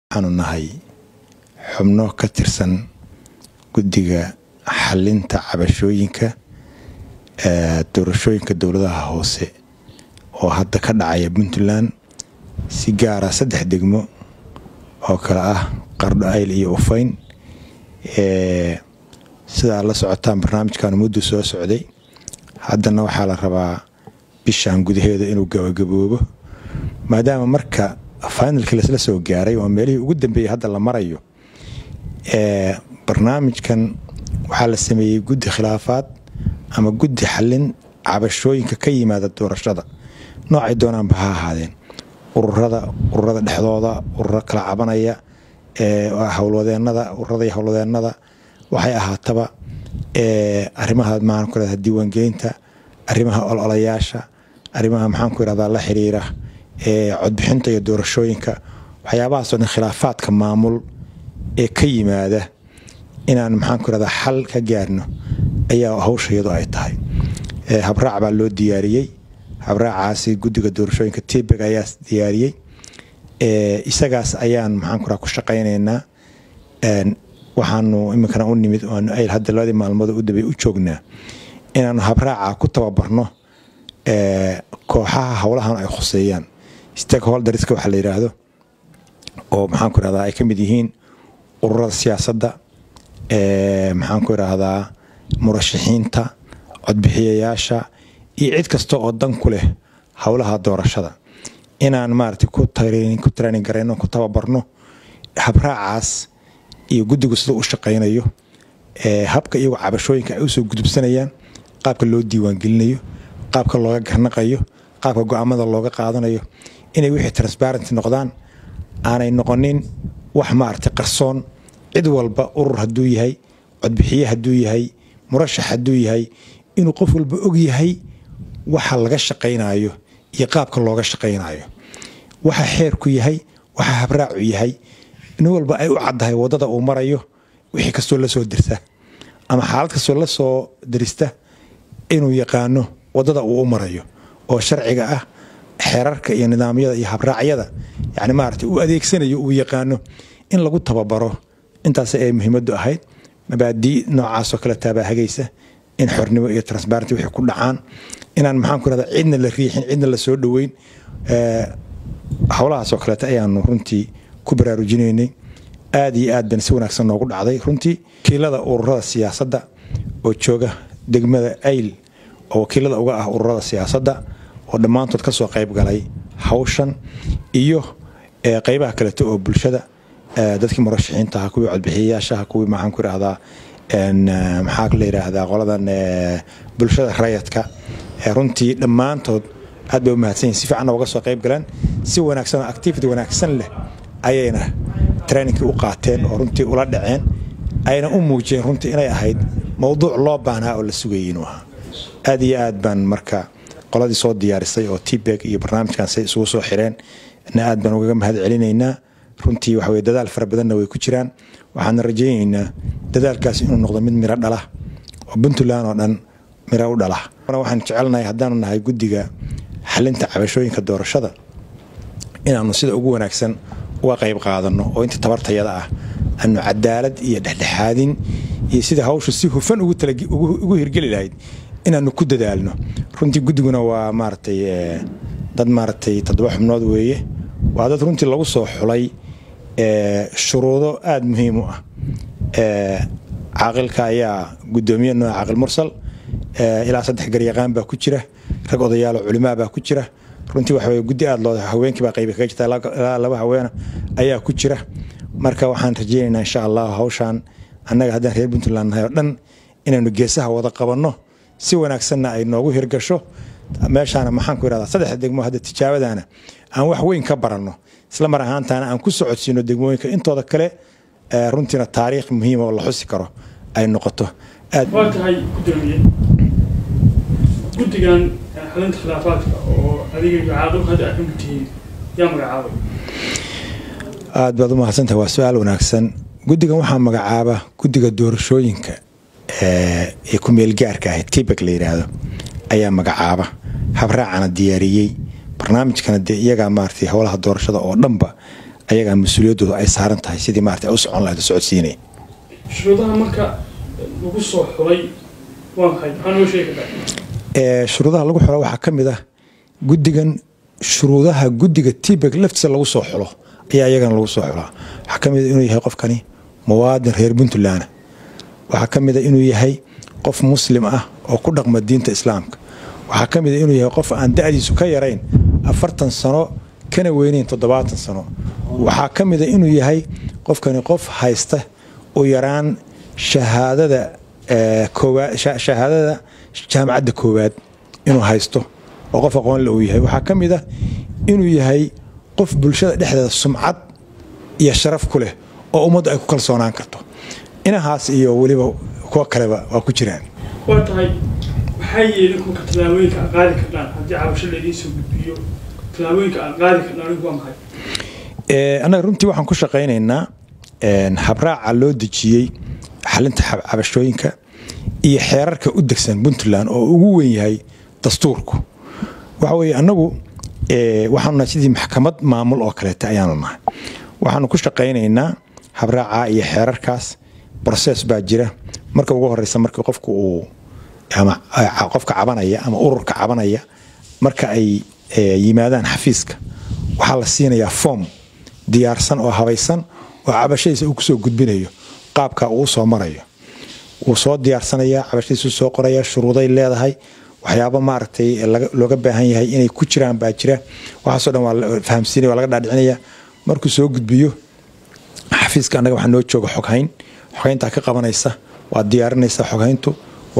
waxaanu nahay xubno ka tirsan guddiga xalinta cabashooyinka doorashooyinka dowladaha hoose oo hadda ka dhacaya puntland si gaara saddex degmo oo kale ah qardho ayl iyo ufayn sidaa la socotaan barnaamijkan muddu soo socday haddana waxaa la rabaa bishan gudaheeda inuu gabagaboobo maadaama marka finalkii lasla soo gaaray oo meelihii ugu dambeeyey hadda la marayo barnaamijkan waxaa la sameeyey guddi khilaafaad ama guddi xallin cabashooyinka ka yimaada doorashada noocay doonaanba ha ahaadeen ururada ururada dhexdooda ururo kala cabanaya howlwadeenada ururada iyo howlwadeenada waxay ahaataba arrimaha maxaan ku irahdaa diiwaangelinta arrimaha ololayaasha arrimaha maxaan ku irahdaa la xiriira codbixinta iyo doorashooyinka waxyaabahaasoo dhan khilaafaadka maamul ee ka yimaada inaan maxaan ku irahdaa xal ka gaarno ayaa hawsha iyadu ay tahay habraac baa loo diyaariyey habraacaasi guddiga doorashooyinka tibeg ayaa diyaariyey isagaas ayaan maxaan ku ku shaqaynaynaa waxaanu iminkana u nimid aanu ayl hadda labadii maalmood u dambey u joognaa inaanu habraaca ku tababarno kooxaha howlahan ay khuseeyaan stakeholderska waxaa la yidhaahdo oo maxaan ku irahdaa ay ka mid yihiin ururada siyaasadda maxaan ku idhaahdaa murashaxiinta codbixiyayaasha iyo cid kasta oo dan ku leh howlaha doorashada inaan maarata ku training garayno ku tababarno habraacaas iyo guddigu sida u shaqaynayo habka iyagu cabashooyinka ay usoo gudubsanayaan qaabka loo diiwaangelinayo qaabka looga garnaqayo qaabka go-aamada looga qaadanayo inay wixii transparency noqdaan aanay noqonin wax maarata qarsoon cid walba urur hadduu yahay codbixiye hadduu yahay murashax hadduu yahay inuu qof walba og yahay waxa laga shaqaynayo iyo qaabka looga shaqaynayo waxa xeerku yahay waxa habraacu yahay nin walba ay u caddahay waddada uu marayo wixii kastoo la soo dirta ama xaalad kastoo la soo dirista inuu yaqaano waddada uu u marayo oo sharciga ah xeerarka iyo nidaamyada iyo habraacyada yani maarata uu adeegsanayo uu yaqaano in lagu tababaro intaas ay muhiimadu ahayd mabaadii noocaasoo kale taabaa hagaysa in xornimo iyo transparenty wixii ku dhacaan inaan maxaan ku irahda cidna la riixin cidna la soo dhoweyn howlahaasoo kaleeta ayaanu runtii ku baraarujinaynay aad iyo aad ban si wanaagsan noogu dhacday runtii wakiilada ururada siyaasadda oo jooga degmada ayl oo wakiilada uga ah ururada siyaasadda oo dhammaantood kasoo qayb galay hawshan iyo qeybaha kaleeto oo bulshada dadkii murashaxiintaha kuwii codbixiyayaashaha kuwii maxaan ku irahdaa maxaa la yiraahdaa qoladan bulshada rayadka runtii dhammaantood aad bay u mahadsan yihin si fiicanna uga soo qayb galeen si wanaagsan oo activity wanaagsan leh ayayna trainingkii u qaateen oo runtii ula dhaceen ayna u muujiyeen runtii inay ahayd mowduuc loo baahnaa oo la sugayay inuu ahaa aad iyo aad baan marka qoladii soo diyaarisay oo tbeg iyo barnaamijkan say isugu soo xireen na aad baan ugaga mahad celinaynaa runtii waxa weye dadaal fara badanna way ku jiraan waxaana rajaynaynaa dadaalkaas inuu noqdo mid miro dhala oo puntland oo dhan miro u dhala waxaan jecelnahay haddaanu nahay guddiga xalinta cabashooyinka doorashada inaanu sida ugu wanaagsan uga qayb qaadano oo inta tabartayada ah aanu cadaalad iyo dhexdhexaadin iyo sida hawshu si hufan ugu hirgeli lahayd inaanu ku dadaalno runtii guddiguna waa maaratay dad maaratay toddoba xubnood weeye waa dad runtii lagu soo xulay shuruudo aada muhiim u ah caaqilka ayaa gudoomiye nooca caaqil mursal ilaa saddex garyaqaan baa ku jira rag odayaalo culimaa baa ku jira runtii waxa guddi aad loo haweenkii baa qaybi kaga jirta ilaa laba haweena ayaa ku jira marka waxaan rajaynaynaa insha allah hawshaan annaga haddaan reer puntland nahay oo dhan inaynu geesaha wada qabanno si wanaagsanna ay noogu hirgasho meeshaana maxaan ku irahdaa saddex degmo hadda tijaabadaana aan wax weyn ka baranno isla mar ahaantaana aan ku socodsiino degmooyinka intooda kale runtiina taariikh muhiima oo la xusi karo ay noqoto waa tahay gudoomiye guddigan xalinta khilaafaadka oo adiga iyo caaqilku hadda aad ka mid tihiin yaa magacaabay aad baad u mahadsantahay waa su-aal wanaagsan guddigan waxaa magacaaba guddiga doorashooyinka ee ku meelgaarka ahayd tibek la yidhaahdo ayaa magacaaba habraacana diyaariyey barnaamijkana dee iyagaa maaratay howlaha doorashada oo dhanba ayagaa mas-uuliyaddooda ay saaran tahay sidii maarata ay u socon lahayd socodsiinaya shuruudaha marka lagu soo xulay waa maxay maxaa noo sheegi kartaa shuruudaha lagu xulo waxaa ka mid ah guddigan shuruudaha guddiga tibek laftiisa lagu soo xulo ayaa iyagana lagu soo xulaa waxaa ka mid a inuu yahay qofkani muwaadin reer puntland waxaa ka mid a inuu yahay qof muslim ah oo ku dhaqma diinta islaamka waxaa ka mid a inuu yahay qof aan da-diisu ka yarayn afartan sano kana weynayn toddobaatan sano waxaa ka mid a inuu yahay qofkani qof haysta u yaraan shahaadada shahaadada jaamacadda koowaad inuu haysto oo qof aqoonle uu yahay waxaa ka mid ah inuu yahay qof bulshada dhexdeeda sumcad iyo sharaf ku leh oo ummaddu ay ku kalsoonaan karto inahaas iyo weliba kuwa kaleba waa ku jiraan waa tahay maxay yeelin kulka tallaabooyinka aan qaadi karnaan haddii cabasho laydiin soo gudbiyo tallaabooyinka aan qaadi karnaan anigu waa maxay annaga runtii waxaan ku shaqaynaynaa habraaca loo dejiyey xalinta cabashooyinka iyo xeerarka u degsan puntland oo ugu weyn yahay dastuurku waxa weye annagu waxaanu nahay sidii maxkamad maamul oo kaleeta ayaanu nahay waxaanu ku shaqaynaynaa habraaca iyo xeerarkaas broses baa jira marka ugu horeysa markii qofku uu ama qofka cabanaya ama ururka cabanaya marka ay yimaadaan xafiiska waxaa la siinayaa foom diyaarsan oo habaysan oo cabashadiisa uu kusoo gudbinayo qaabka uu soo marayo wuu soo diyaarsanayaa cabashadiisu soo qoraya shuruuday leedahay waxyaaba maaragtay looga baahan yahay inay ku jiraan baa jira waxaasoo dhan waa la fahamsiinaya waa laga dhaadhicinaya markuu soo gudbiyo xafiiska annaga waxaa noo jooga xoghayn xoghayntaa ka qabanaysa waa diyaarinaysaa xoghayntu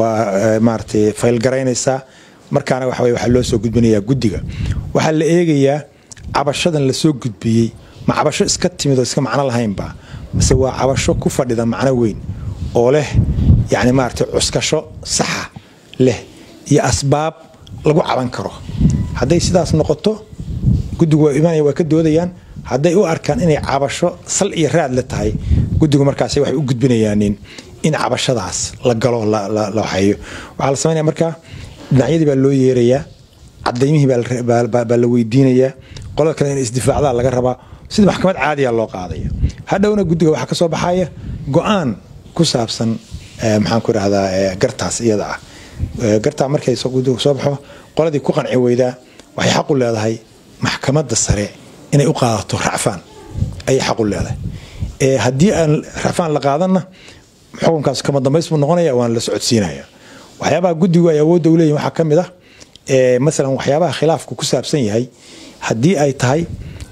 waa maaragtay faylgaraynaysaa markaana waxa weye waxaa loo soo gudbinayaa guddiga waxaa la eegayaa cabashadan lasoo gudbiyey ma cabasho iska timid oo iska macno lahaynba mase waa cabasho ku fadhida macno weyn oo leh yacni maaragtay cuskasho saxa leh iyo asbaab lagu caban karo hadday sidaas noqoto guddigu waa imanaya waa ka doodayaan hadday u arkaan inay cabasho sal iyo raad le tahay guddigu markaas waxay u gudbinayaanin in cabashadaas la galo la waxeeyo waxaa la samaynaya markaa dhinacyadii baa loo yeerayaa cadaymihii baa la weydiinayaa qolada kale in isdifaacdaa laga rabaa sida maxkamad caadiya loo qaadaya hadhowna guddiga waxaa ka soo baxaya go-aan ku saabsan maxaan ku idhahdaa gartaas iyada ah gartaa markay guddiga soo baxo qoladii ku qanci weydaa waxay xaq u leedahay maxkamadda sare inay u qaadato racfaan ayay xaq u leedahay haddii aan racfaan la qaadanna xukunkaas kama dambays buu noqonaya waan la socodsiinaya waxyaabaha guddigu ay awoodda u leeyihin waxaa ka mid ah masalan waxyaabaha khilaafku ku saabsan yahay haddii ay tahay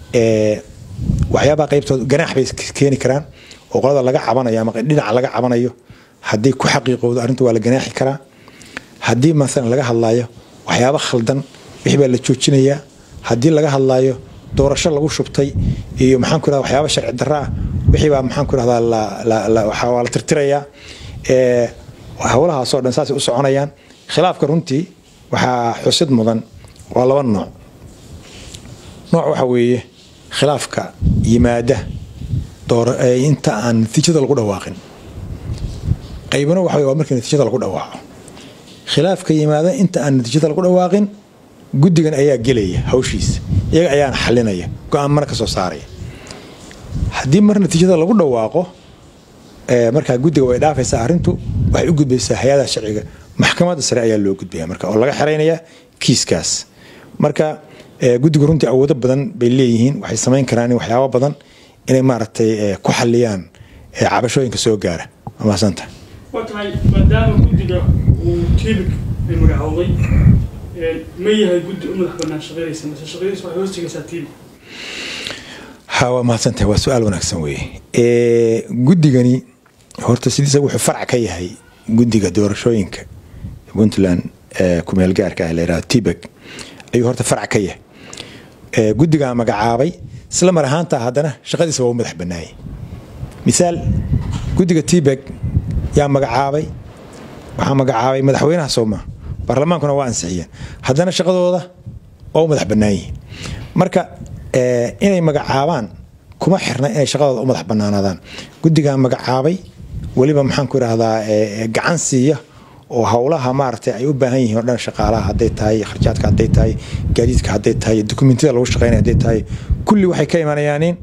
waxyaabaha qaybtooda ganaax bay keeni karaan oo qolada laga cabanayo ama dhinaca laga cabanayo haddii ku xaqiiqowdo arrinta waa la ganaaxi karaa haddii masalan laga hadlaayo waxyaaba khaldan wixii baa la joojinayaa haddii laga hadlaayo doorasho lagu shubtay iyo maxaan ku irahda waxyaaba sharci darro ah wixii baa maxaan ku irahdaa waa la tirtirayaa howlahaasoo dhan saasay u soconayaan khilaafka runtii waxaa xusid mudan waa laba nooc nooc waxa weeye khilaafka yimaada inta aan natiijada lagu dhawaaqin qaybna waxa waa markii natiijada lagu dhawaaqo khilaafka yimaada inta aan natiijada lagu dhawaaqin guddigan ayaa gelaya hawshiisa iyaga ayaana xalinaya go-aanmana ka soo saaraya haddii mar natiijada lagu dhawaaqo markaa guddiga way dhaafaysaa arrintu waxay u gudbaysaa hay-adaha sharciga maxkamadda sare ayaa loo gudbaya marka oo laga xiraynaya kiiskaas marka guddigu runtii awoodo badan bay leeyihiin waxay samayn karaan waxyaabo badan inay maaragtay ku xaliyaan cabashooyinka soo gaara waa mahadsantaha waa tahay maadaama guddiga uu tiibik ay magacowday ma yahay guddi u madax banaan shaqaynaysa mase shaqadiisa waxay hoos tegaysaa tiibik ha waa mahadsantahay waa su-aal wanaagsan weeye guddigani horta sidiisa wuxuu farc ka yahay guddiga doorashooyinka puntland kumeel gaarka ah la yidhahdo tibek ayuu horta farc ka yahay guddigaa magacaabay isla mar ahaanta haddana shaqadiisa waa u madax bannaayay misaal guddiga tibek yaa magacaabay waxaa magacaabay madaxweynaha sooma baarlamaankuna waa ansixiyeen haddana shaqadooda waa u madax bannaan yihiin marka inay magacaabaan kuma xirna inay shaqadooda u madax bannaanaadaan guddigaa magacaabay weliba maxaan ku idhahdaa gacan siiya oo howlaha maaragtay ay u baahan yihiin o dhan shaqaalaha hadday tahay kharjaadka hadday tahay gaadiidka hadday tahay dokumentiyada lagu shaqeynaya hadday tahay kulli waxay ka imanayaanin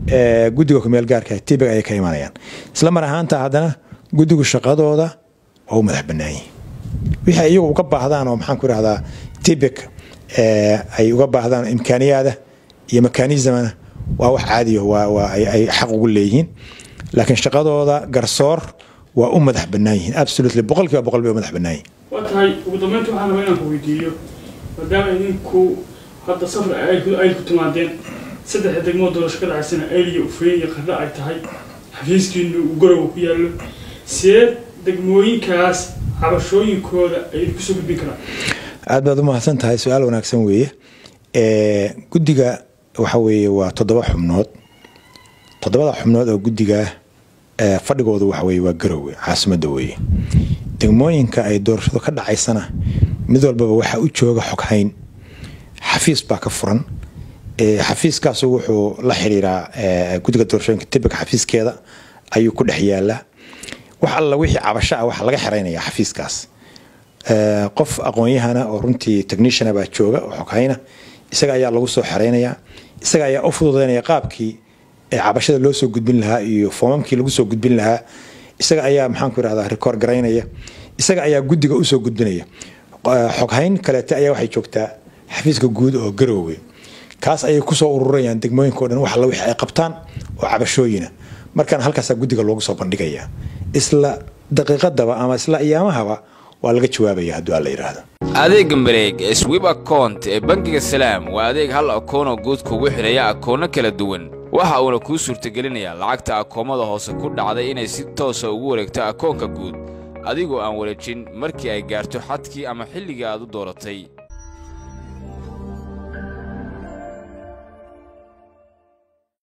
guddiga kumeel gaarka tibig ayay ka imanayaan isla mar ahaanta haddana guddigu shaqadooda waa u madax banaanyihin wixii iyagu uga baahdaan oo maxaan ku irahdaa tibig ay uga baahdaan imkaaniyaada iyo mekanismana waa wax caadiya waa ay xaq ugu leeyihiin laakiin shaqadooda garsoor waa u madax bannaan yihiin absolutely boqol kiiba boqol bay u madax bannaan yihiin waa tahay ugu dambeynta waxaan rabaa inaan ku weydiiyo maadaama idinku hadda safar ayl ku timaadeen saddexda degmood doorasho ka dhacaysana ayl iyo ufeyn iyo qardha ay tahay xafiiskiinu uu garowa ku yaallo see degmooyinkaas cabashooyinkooda ay idinku soo gudbin karaan aad baad u mahadsan tahay su-aal wanaagsan weeye guddiga waxa weeye waa toddoba xubnood toddobada xubnood oo guddiga fadhigoodu waxa weye waa garowe caasimadda weeye degmooyinka ay doorashadu ka dhacaysana mid walbaba waxaa u jooga xoghayn xafiis baa ka furan xafiiskaasu wuxuu la xiriiraa guddiga doorashooyinka tibika xafiiskeeda ayuu ku dhex yaalaa wax alla wixii cabasho ah waxaa laga xiraynaya xafiiskaas qof aqoon-yahana oo runtii techniciana baa jooga oo xoghayna isaga ayaa lagu soo xeraynayaa isaga ayaa u fududaynaya qaabkii cabashada loo soo gudbin lahaa iyo foomamkii lagu soo gudbin lahaa isaga ayaa maxaanku irahdaa record garaynaya isaga ayaa guddiga usoo gudbinaya xoghayn kaleete ayaa waxay joogtaa xafiiska guud oo garoowe kaas ayay kusoo ururayaan degmooyinka o dhan wax alla wixii ay qabtaan oo cabashooyina markaana halkaasaa guddiga loogu soo bandhigaya isla daqiiqadaba ama isla iyaamahaba waa laga jawaabaya hadduu alla yidhaahdo adeegga mareeg ee swib akount ee bangiga salaam waa adeeg hal akoonoo guud kugu xidhaya akoonno kala duwan waxa uuna kuu suurtagelinayaa lacagta akoomada hoose ku dhacday inay si toosa ugu wareegto akoonka guud adigoo aan wareejin markii ay gaarto xadkii ama xilligii aad u dooratay